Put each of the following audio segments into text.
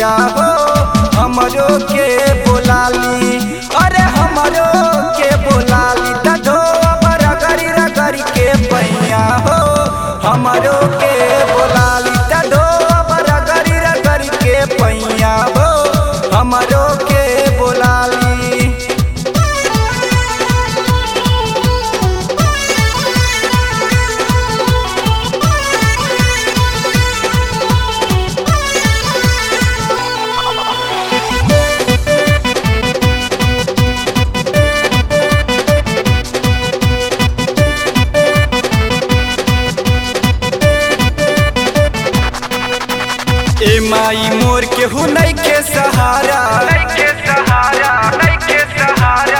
मैया हो हमरो के बोलाली अरे हमरो के बोलाली दधो रगरी रगरी के पैया हो हमरो के बोलाली दधो रगरी रगरी के पैया हो हमरो के बोलाली ए माई मोर के हु नहीं के सहारा नइखे सहारा नइखे सहारा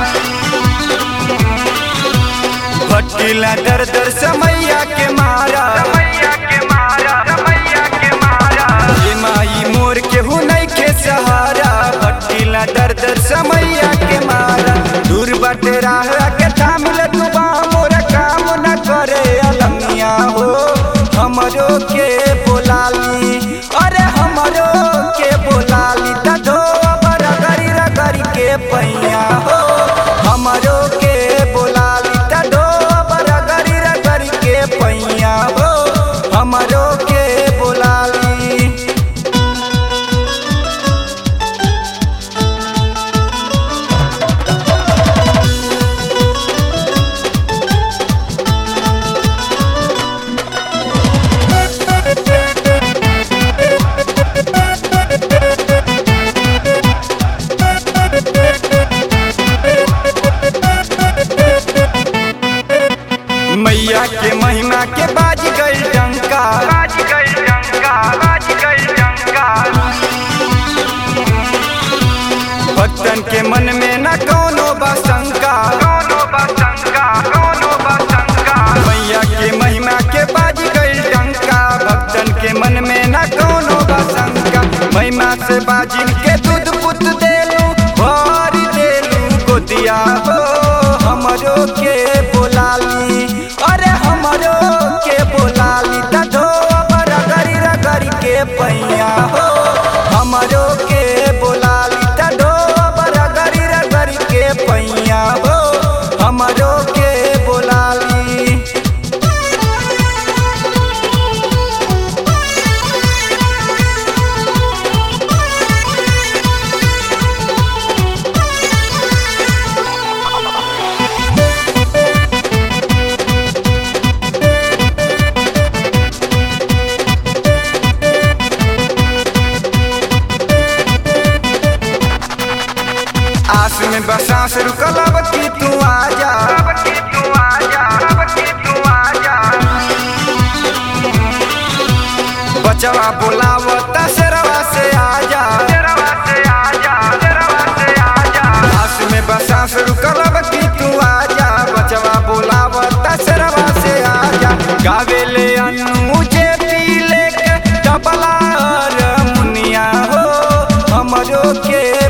भटकीला दर दर समैया के मारा रमैया के मारा रमैया के मारा ए माई मोर के हु नहीं के सहारा भटकीला दर दर समैया के मारा दूर बटे राह के थामिल तू मोर काम न करे अलमिया हो हमरो के बोलाली अरे हमरो के बोलाली दधो रगरी रगरी के पैया हो हमरो के बोलाली दधो रगरी रगरी के पैया हो हमरो के बोलाली मैया के महिमा के बाज गई डंका बाज गई डंका बाज गई डंका भक्तन के मन में न कोनो बसंका कोनो बसंका कोनो बसंका मैया के महिमा के बाज गई डंका भक्तन के मन में न कोनो बसंका महिमा से बाजिन के दूध पुत देलू भरी देलू गोदिया हो हमरो के बोलाली अरे हमरो के बोलाली दधो रगरी रगरी के पैया हो हमरो के बोलाली दधो रगरी रगरी के पैया हो हमरो के बोलाली आस में बसास रुकल अब की तू आजा अब की तू आजा अब की तू आजा बचवा बोलावता शेरवा से आजा तेरवा से आजा तेरवा से आजा आस में बसास रुकल अब की तू आजा बचवा बोलावता शेरवा से आजा गावे ले अनु जे पी लेके डबला और मुनिया हो हमरो के